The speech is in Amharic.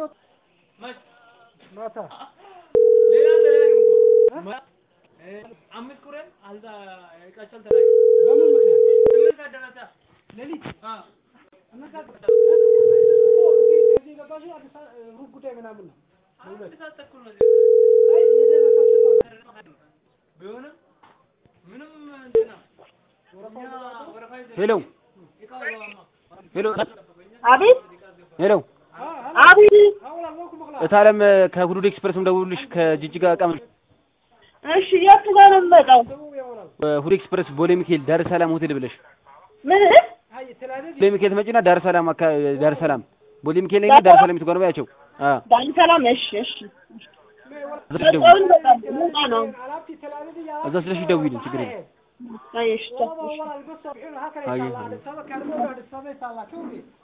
ያየሁት ማታ ሌላ አልተደረገም እኮ ማ- እ፣ አምስት ቁረን አልዛ እቃቸው አልተደረገም። በምን ምክንያት ስምንት ሰዓት ደረሰ። ሌሊት አ፣ እነዛ እኮ እዚህ ከዚህ የገባሽው አዲስ አበባ ሩብ ጉዳይ ምናምን ነው አንድ ሰዓት ተኩል ነው። አይ የደረሳችሁት ማለት ነው ቢሆንም ምንም እንትና እኛ ወረፋ ይዘን ሄሎ እቃው ሄሎ አቤት ሄሎ አቤት አሁን አልወኩም መክላ እታለም ከሁዱድ ኤክስፕረስ ደውልልሽ ከጅጅጋ እቃ መ- እሺ የቱ ጋር ነው የምመጣው ደቡብ ያወራል ሁድ ኤክስፕረስ ቦሌ ሚካኤል ዳር ሰላም ሆቴል ብለሽ ምን አይ ትላለች ቦሌ ሚካኤል ትመጪና ዳር ሰላም አካ- ዳር ሰላም ቦሌ ሚካኤል ነኝ ዳር ሰላም የምትጓነው ያቸው አ ዳን ሰላም እሺ እሺ እዛ ደውል በጣም በጣም ሞቃ ነው አላፍቲ ትላለች እዛ ስለሽ ደውይልኝ ችግር የለም አይ እሺ والله والله القصه الحين هكذا أيه. يطلع على السمك كان مو على السمك يطلع كوبي